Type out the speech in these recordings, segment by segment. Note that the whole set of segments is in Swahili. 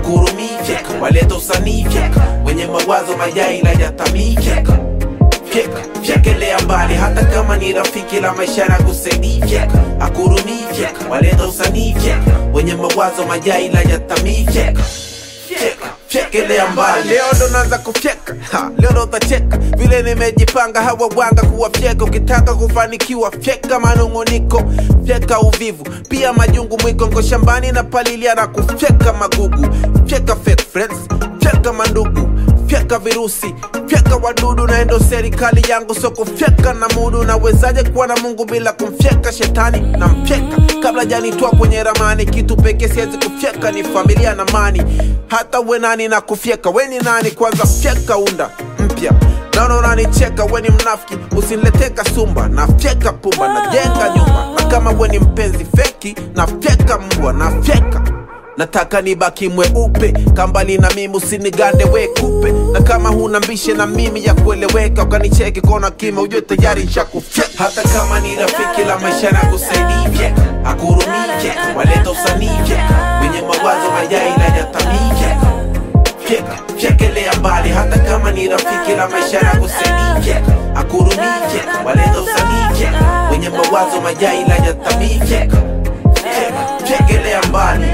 akurumii fyeka waleta usanii fyeka wenye mawazo mayai la yatamii fyeka fyeka fyekelea mbali hata kama ni rafiki la maisha na kusaidii fyeka akurumii fyeka waleta usanii fyeka wenye mawazo mayai la yatamii fyeka fyeka fyekelea mbali leo ndo naanza kufyeka Ha, leo ndo utacheka vile nimejipanga hawa wanga kuwafyeka ukitaka kufanikiwa fyeka manung'uniko fyeka uvivu pia majungu mwiko nko shambani na palilia na kufyeka magugu fyeka fake friends fyeka mandugu fyeka virusi fyeka wadudu na endo serikali yangu so kufyeka na mudu nawezaje kuwa na mungu bila kumfyeka shetani na mfyeka kabla janitwa kwenye ramani kitu pekee siwezi kufyeka ni familia na mani hata we nani na kufyeka we ni nani kwanza fyeka unda mpya naona unanicheka we ni mnafiki usiniletee kasumba na fyeka pumba najenga nyumba na kama we ni mpenzi feki na fyeka mbwa na fyeka nataka nibaki mweupe kambali na mimi usinigande we kupe na kama huna mbishe na mimi ya kueleweka ukanicheki kona kima ujue tayari nshakufyeka hata kama ni rafiki la maisha na kusaidia fyeka akurumii fyeka waleta usanii fyeka wenye mawazo mayai na yatamii fyeka fyeka fyekelea mbali hata kama ni rafiki la maisha na kusaidia fyeka akurumii fyeka waleta usanii fyeka wenye mawazo mayai na yatamii fyeka fyeka fyekelea mbali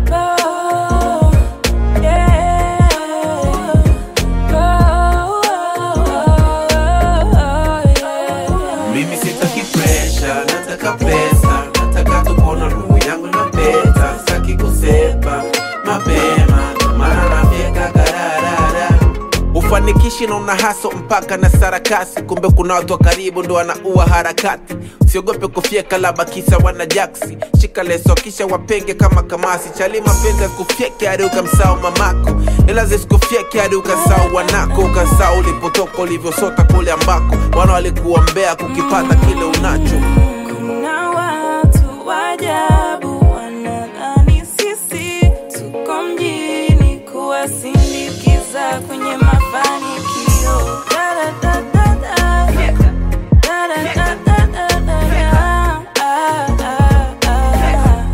mimi sitaki presha nataka pesa nataka tupona roho yangu na peta sitaki kusepa mapema mara nafyeka kararara ufanikishi na una haso mpaka na sarakasi kumbe kuna watu wa karibu ndo wanaua harakati usiogope kufyeka laba kisa wana jaksi shika leso kisha wapenge kama kamasi chali mapenzi asikufyeke hadi ukamsao mamako ila zisikufyeke hadi ukasao wanako ukasao ulipotoka ulivyosota kule ambako wana walikuombea kukipata kile unacho Kuna watu wajabu wanadhani sisi tuko mjini kuwasindikiza kwenye mafanikio. Da-da-da-da-da. Da-da-da-da-da-da. Ah, ah, ah.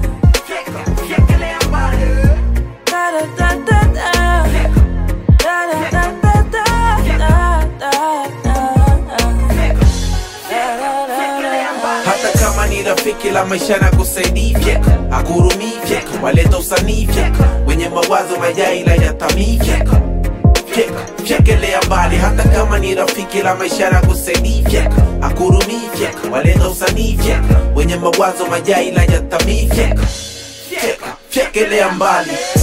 Da-da-da-da-da. Da-da-da-da-da. hata kama ni rafiki la maisha na kusaidia fyeka akurumii fyeka waleta usanii fyeka wenye mawazo mayai la yatamii fyeka fyeka fyekelea mbali hata kama ni rafiki la maisha na kusaidia fyeka akurumii fyeka waleta usanii fyeka wenye mawazo mayai la yatamii fyeka fyeka fyekelea mbali